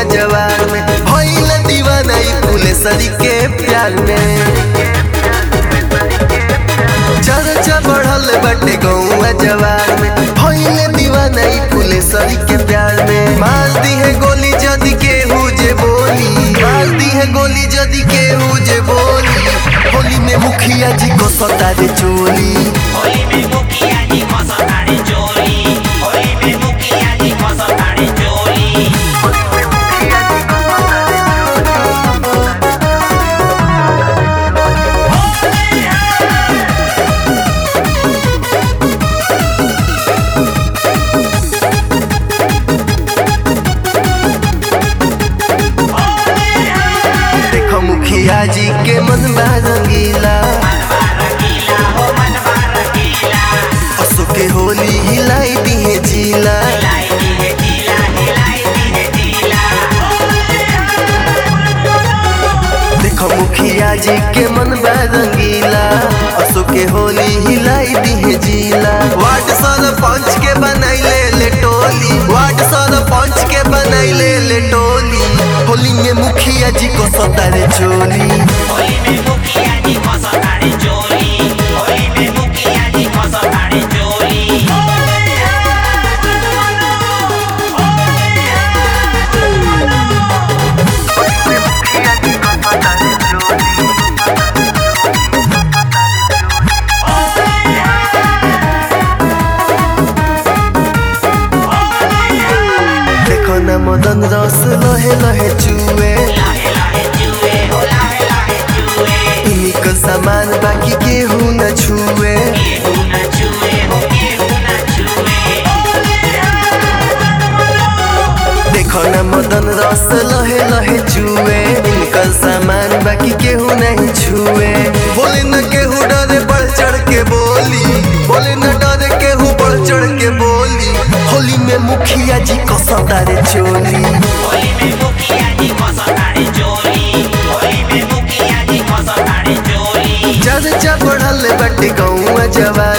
गौआ जवार में भइल दीवाना ई फुलेसरी के प्यार में चर्चा बढ़ल बाटे गौआ जवार में भइल दीवाना ई फुलेसरी के प्यार में मार दी है गोली जदी केहू जे बोली मार दी है गोली जदी केहू जे बोली होली में मुखिया जी को सतारे चोली होली में मुखिया जी मसतारे चोली होली में मुखिया जी मसतारे चोली देखो मुखिया जी के मन बा रंगीला रंगीला हो मनवा रंगीला असो के होली हिलाई दी है जीला हिलाई दी है जीला हिलाई दी है जीला देखो मुखिया जी के मन बा रंगीला असो के होली हिलाई दी है जीला वार्ड सरपंच के बनैले ले टोली वार्ड सरपंच के बनैले ले टोली होली में मुखिया जी को सतारे चोली होली में मुखिया जी मसतारे चोली होली में मुखिया जी मसतारे चोली देखो न मदन रस लहे लहे चुए लाहे लाहे जुए हो लाहे लाहे जुए इनिक सामान बाकी केहू न छुए केहू न छुए हो केहू न छुए देखो न मदन रस लहे लहे चुए इनकर सामान बाकी केहू नहीं छुए बोले न केहू डरे बढ़ चढ़ के बोली बोले न डरे केहू बढ़ चढ़ के बोली होली में मुखिया जी को सतारे चोली होली में मुखिया जी मसतारे चोली होली में मुखिया जी मसतारे चोली चर्चा बढ़ल बटे गौआ जवार